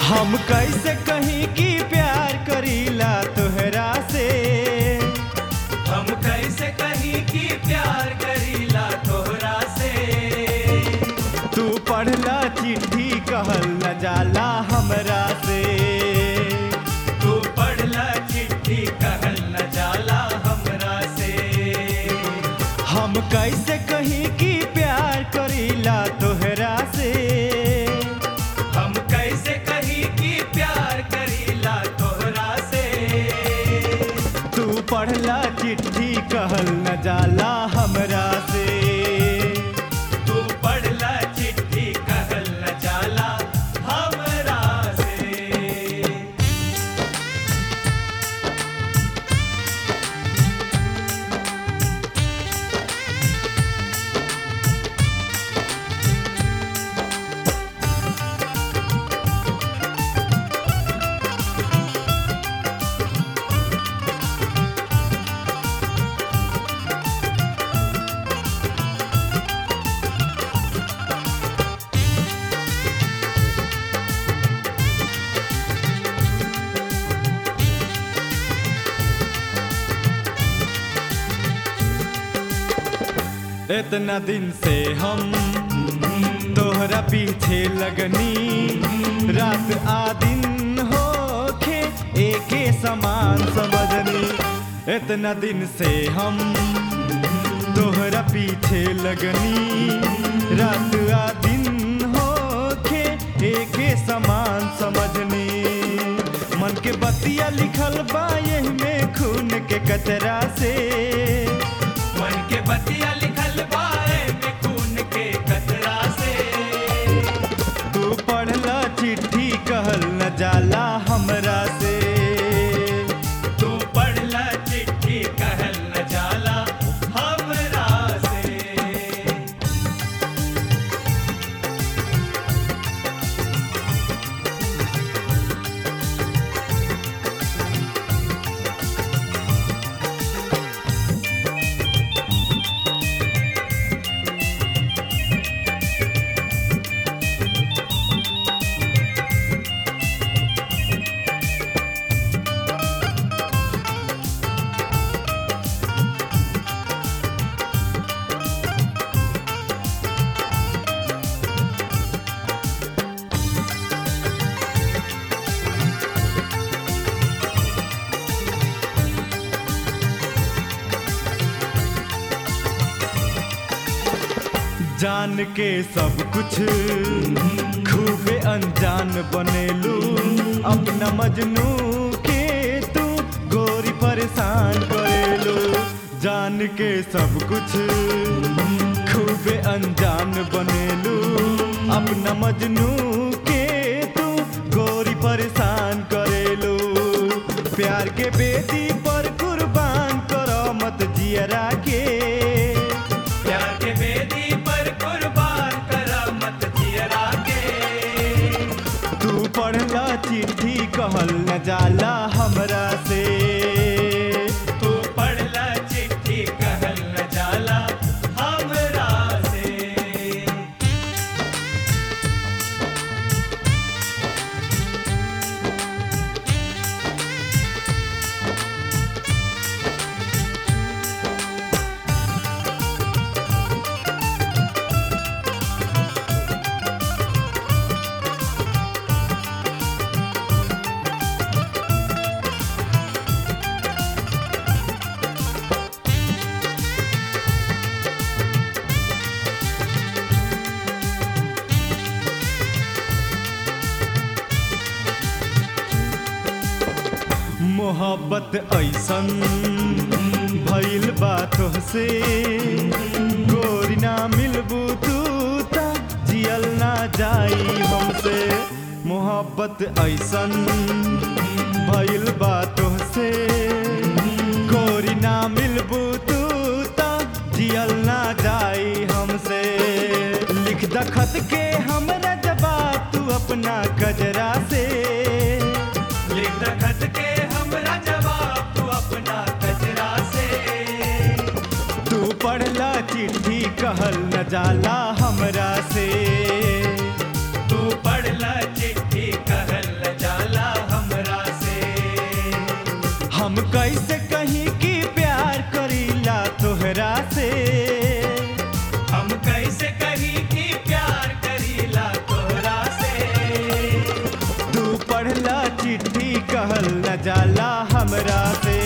हम कैसे कहीं की प्यार करीला तोहरा से हम कैसे कहीं की प्यार करीला तोहरा से तू पढ़ला चिट्ठी कहल न जाला हमरा से तू पढ़ला चिट्ठी कहल न जाला हमरा से हम कैसे कहीं की प्यार करीला तोहरा से हम कैसे कहीं की प्यार करीला तोहरा से तू पढ़ला चिट्ठी कहल न जाला हमरा से तू पढ़ला चिट्ठी कहल न जाला हमरा से इतना दिन से हम तोहरा पीछे लगनी रात आ दिन होखे एके समान समझनी इतना दिन से हम तोहरा पीछे लगनी रात आ दिन होखे एके समान समझनी मन के बतिया लिखल बा यही में खून के कचरा से मन के बतिया लिखल बाए में खून के कतरा से तू पढ़ला चिट्ठी कहल न जाला हमरा से तू पढ़ला चिट्ठी कहल न जाला हमरा से जान के सब कुछ खूबे अनजान बनेलू अपना मजनू के तू गोरी परेशान करेलू जान के सब कुछ खूबे अनजान बनेलू अपना मजनू के तू गोरी परेशान करेलू प्यार के बेटी पर कुर्बान करो मत जियरा के प्यार के बेदी पर कुर्बान करा मत जियरा के तू पढ़ला चिट्ठी कहल न जाला हमरा से तू पढ़ला चिट्ठी कहल न जाला हमरा से मोहब्बत ऐसन भइल बा तोहसे गोरी ना मिलबू तू ता जियल ना जाई हमसे मोहब्बत ऐसन भइल बा तोहसे गोरी ना मिलबू तू ता जियल ना जाई हमसे लिख द खत के हमरा जवाब तू अपना कजरा से लिख द खत के हमरा जवाब तू अपना कचरा से तू पढ़ला चिट्ठी कहल न जाला हमरा से तू पढ़ला चिट्ठी कहल पढ़ला चिट्ठी कहल न जाला हमरा से